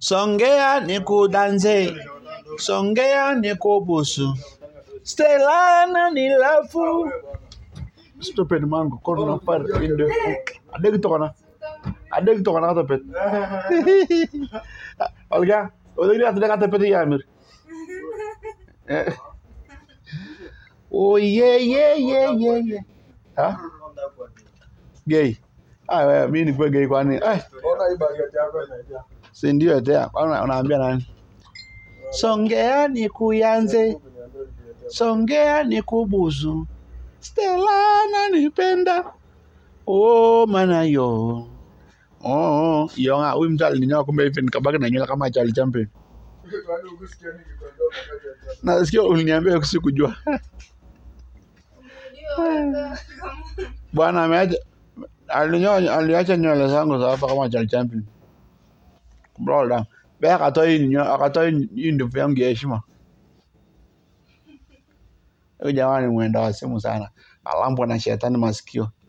Songea nikudanze, songea nikubusu. Stella na nilafu. Stupid mango, kono na par inde. Adeg to kana. Adeg to kana kata pet. Olga, olga kata kata pet ya mir. Oh yeah yeah yeah yeah yeah. Ha? Gay. Ah, wewe mimi ni kwa gay kwani? Eh, Ona hii bageti yako inaja. si ndio tena. Una- Unaambia nani? Songea nikuyanze. Songea nikubusu. Stella nanipenda. Oh mana yo. Oh, yo nga huyu mtu alininyoa kumbe hivi nikabaki na nywele kama Charlie Chaplin. Kwani ukusikia nikikwambia wakati ya jana? Na sikio uliniambia sikujua. Bwana ameacha alinyoa aliacha nywele zangu za hapa kama Charlie Chaplin. Bro, Bea akatoa hii nyo- akatoa hii hii ndevu yangu ya heshima. Huyu jamani mwenda wa simu sana. Alambwa na shetani masikio.